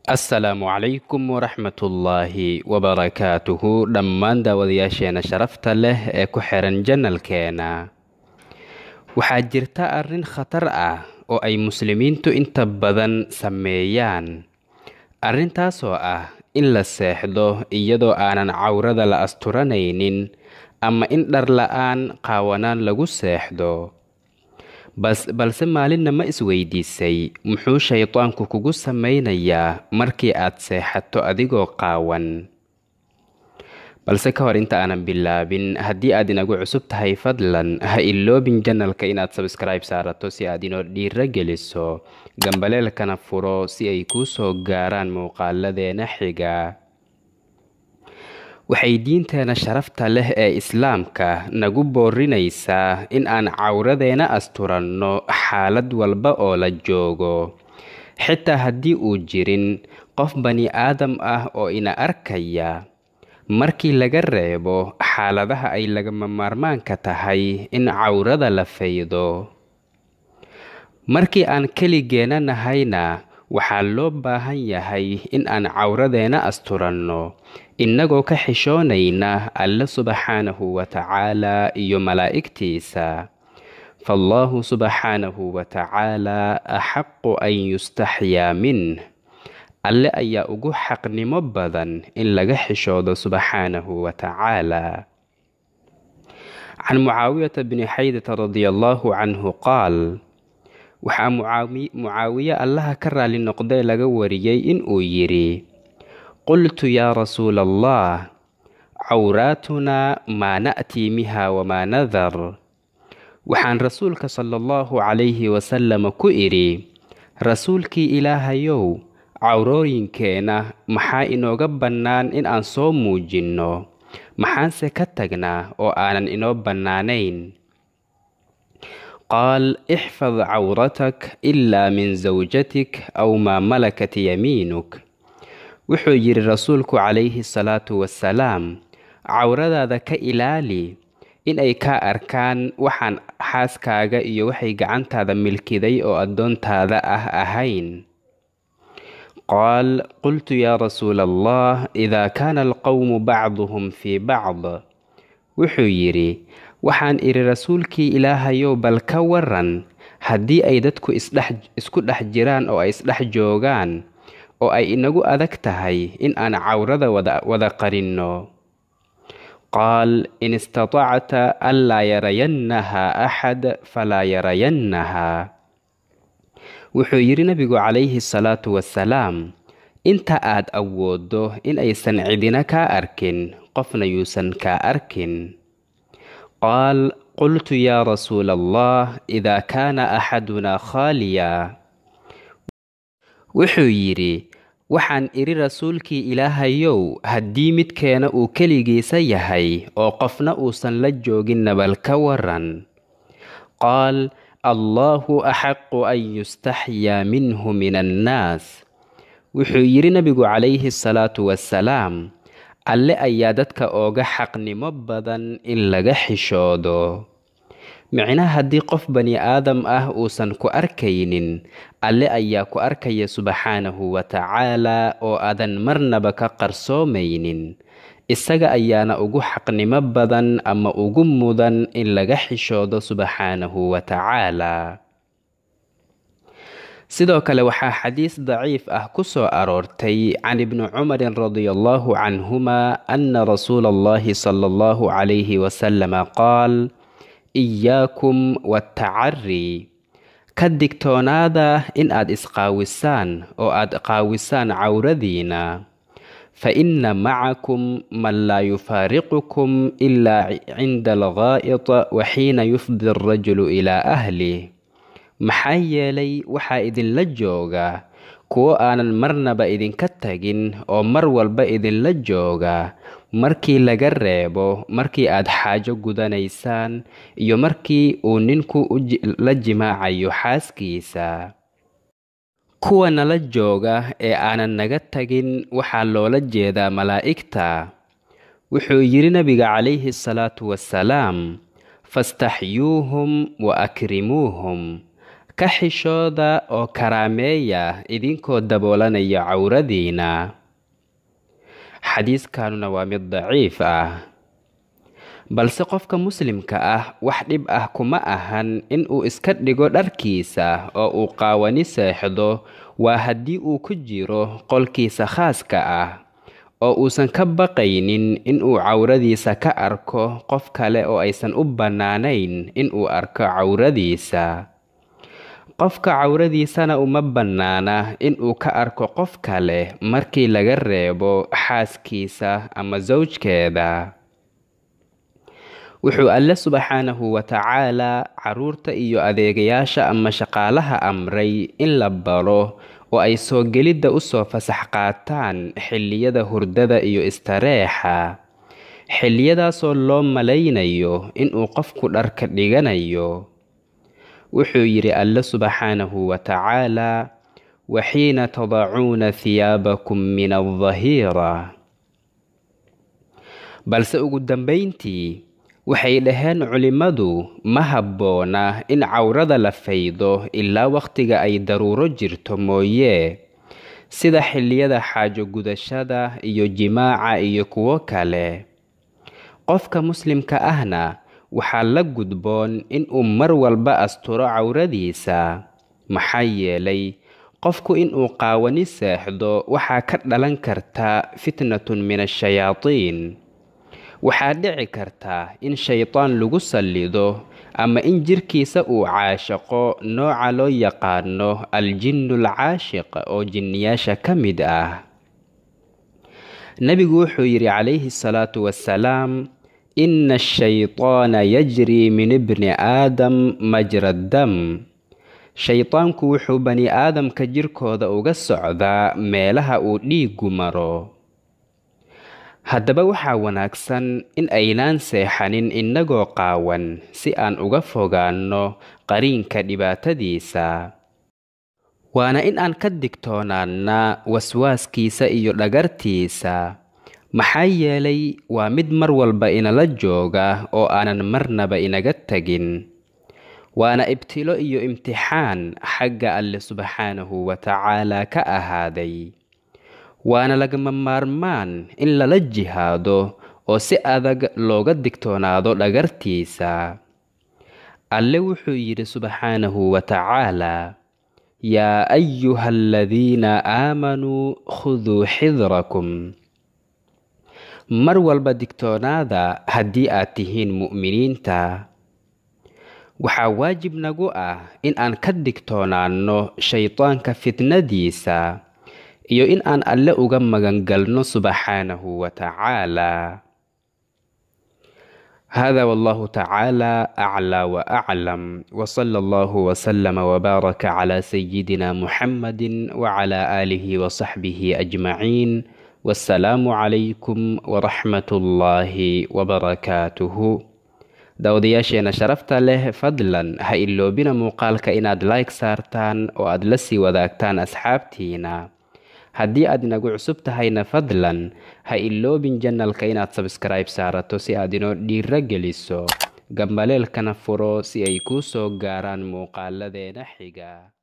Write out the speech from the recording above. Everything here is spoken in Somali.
asalaamu calaykum waraxmatullaahi wabarakaatuhu dhammaan daawadayaasheena sharafta leh ee ku xiran janalkeena waxaa jirta arrin khatar ah oo ay muslimiintu inta badan sameeyaan arrintaasoo ah in la seexdo iyadoo aanan cawrada la asturanaynin ama in dhar la-aan qaawanaan lagu seexdo balse maalinna ma isweydiisay muxuu shaydaanku kugu samaynayaa markii aad seexato adigoo qaawan balse ka hor inta aanan bilaabin haddii aad inagu cusub tahay fadlan ha iloobin janalka inaad sabskribe saarato si aad inoo dhiiro geliso gambaleelkana furo si ay kuu soo gaaraan muuqaaladeena xiga waxay diinteena sharafta leh ee islaamka nagu boorinaysaa in aan cawradeena asturanno xaalad walba oo la joogo xitaa haddii uu jirin qof bani aadam ah oo ina arkaya markii laga reebo xaaladaha ay lagama maarmaanka tahay in cawrada la faydo markii aan keligeena nahayna waxaa loo baahan yahay in aan cawradeena asturanno innagoo ka xishoonayna alle subxaanahu wa tacaalaa iyo malaa'igtiisa faallahu subxaanahu wa tacaalaa axaqu an yustaxyaa minh alle ayaa ugu xaqnimo badan in laga xishoodo subxaanahu wa tacaalaa can mucaawiyata bni xaydata radia allaahu canhu qaal waxaa mucaawiye allaha ka raali noqdee laga wariyey inuu yidhi qultu yaa rasuula allah cawraatunaa maa na'tii miha wamaa nadar waxaan rasuulka sala allahu calayhi wasalama ku idhi rasuulkii ilaahayow cawrooyinkeena maxaa inooga bannaan in aan soo muujinno maxaanse ka tagnaa oo aanan inoo bannaanayn qaal ixfad cawratak ilaa min zawjatik aw maa malakat yamiinuk wuxuu yidhi rasuulku calayhi salaatu wasalaam cawradaada ka ilaali in ay kaa arkaan waxaan xaaskaaga iyo waxay gacantaada milkiday oo addoontaada ah ahayn qaal qultu yaa rasuula allah idaa kaana alqowmu bacduhum fii bacd wuxuu yidhi waxaan idhi rasuulkii ilaahayow bal ka waran haddii ay dadku isku dhex jiraan oo ay isdhex joogaan oo ay inagu adag tahay in aan cawrada wada qarinno qaal in istatacta anlaa yarayannaha axad falaa yarayannaha wuxuu yidhi nabigu calayhi salaatu wasalaam inta aad awooddo in aysan cidina kaa arkin qofna yuusan kaa arkin qaal qultu yaa rasuula allah idaa kaana axadunaa khaaliya wuxuu yidhi waxaan idhi rasuulkii ilaahayow haddii midkeena uu keligiisa yahay oo qofna uusan la joogin nabal ka waran qaal allaahu axaqu an yustaxyaa minhu min annaas wuxuu yidhi nabigu calayhi salaatu wasalaam alle ayaa dadka ooga xaqnimo badan in laga xishoodo micnaha haddii qof bani aadam ah uusan ku arkaynin alle ayaa ku arkaya subxaanahu wa tacaalaa oo aadan marnaba ka qarsoomaynin isaga ayaana ugu xaqnimo badan ama ugu mudan in laga xishoodo subxaanahu wa tacaalaa sidoo kale waxaa xadiis daciif ah ku soo aroortay can ibni cumarin radia allahu canhuma ana rasuula allahi sala allahu calayhi wasalama qaal iyaakum waatacari ka digtoonaada in aad isqaawisaan oo aad qaawisaan cawradiina fa inna macakum man laa yufaariqukum ilaa cinda algaa'id wa xiina yufdi alrajulu ilaa ahlih maxaa yeelay waxaa idinla jooga kuwo aanan marnaba idinka tagin oo mar walba idinla jooga markii laga reebo markii aad xaajo gudanaysaan iyo markii uu ninku la jimaacayo xaaskiisa kuwa nala jooga ee aanan naga tagin waxaa loola jeedaa malaa'igta wuxuu yidhi nabiga calayhi salaatu wasalaam fastaxyuuhum wa akrimuuhum ka xishooda oo karaameeya idinkoo daboolanaya cawradiina xadiiskanuna waa mid daciif ah balse qofka muslimka ah wax dhib ah kuma ahan in uu iska dhigo dharkiisa oo uu qaawani seexdo waa haddii uu ku jiro qolkiisa khaaska ah oo uusan ka baqaynin in uu cawradiisa ka arko qof kale oo aysan u bannaanayn in uu arko cawradiisa qofka cawradiisana uma bannaana in uu ka arko qof kale markii laga reebo xaaskiisa ama sawjkeeda wuxuu alle subxaanahu wa tacaalaa carruurta iyo adeegayaasha ama shaqaalaha amray in la baro oo ay soo gelidda u soo fasax qaataan xilliyada hurdada iyo istareexa xilliyadaasoo loo malaynayo inuu qofku dharka dhiganayo wuxuu yidhi alle subxaanahu wa tacaalaa waxiina tadacuuna hiyaabakum min aldahiira balse ugu dambayntii waxay dhaheen culimmadu ma habboona in cawrada la faydo ilaa wakhtiga ay daruuro jirto mooye sida xilliyada xaajo gudashada iyo jimaaca iyo kuwo kale qofka muslimka ahna waxaa la gudboon inuu mar walba asturo cawradiisa maxaa yeelay qofku inuu qaawani seexdo waxaa ka dhalan karta fitnatun min ashayaatiin waxaa dhici karta in shaydaan lagu sallido ama in jirkiisa uu caashaqo nooca loo yaqaano aljinnu alcaashiq oo jinniyaasha ka mid ah nebigu wuxuu yidhi calayhi salaatu wassalaam ina ashaytaana yajrii min ibni aadam majra dam shaydaanku wuxuu bani aadamka jirkooda uga socdaa meelaha uu dhiiggu maro haddaba waxaa wanaagsan in aynaan seexanin innagoo qaawan si aan uga fogaanno qariinka dhibaatadiisa waana in aan ka digtoonaannaa waswaaskiisa iyo dhagartiisa maxaa yeelay waa mid mar walba inala jooga oo aanan marnaba inaga tegin waana ibtilo iyo imtixaan xagga alle subxaanahu wa tacaalaa ka ahaaday waana lagama maarmaan in lala jihaado oo si adag looga digtoonaado dhagartiisa alle wuxuu yidhi subxaanahu wa tacaalaa yaa ayuha aladiina aamanuu khuduu xidrakum mar walba digtoonaada haddii aad tihiin mu'miniinta waxaa waajib nagu ah in aan ka digtoonaanno shaydaanka fitnadiisa iyo in aan alle uga magangalno subxaanahu wa tacaalaa هذا والله تعالى أعلى وأعلم وصلى الله وسلم وبارك على سيدنا محمد وعلى آله وصحبه أجمعين والسلام عليكم ورحمة الله وبركاته daawadayaasheena sharafta leh fadlan ha iloobina muuqaalka inaad like saartaan oo aad la sii wadaagtaan asxaabtiina haddii aad inagu cusub tahayna fadlan ha iloobin janalka inaad sabskribe saarato si aad inoo dhiiro geliso gambaleelkana furo si ay kuu soo gaaraan muuqaaladeena xiga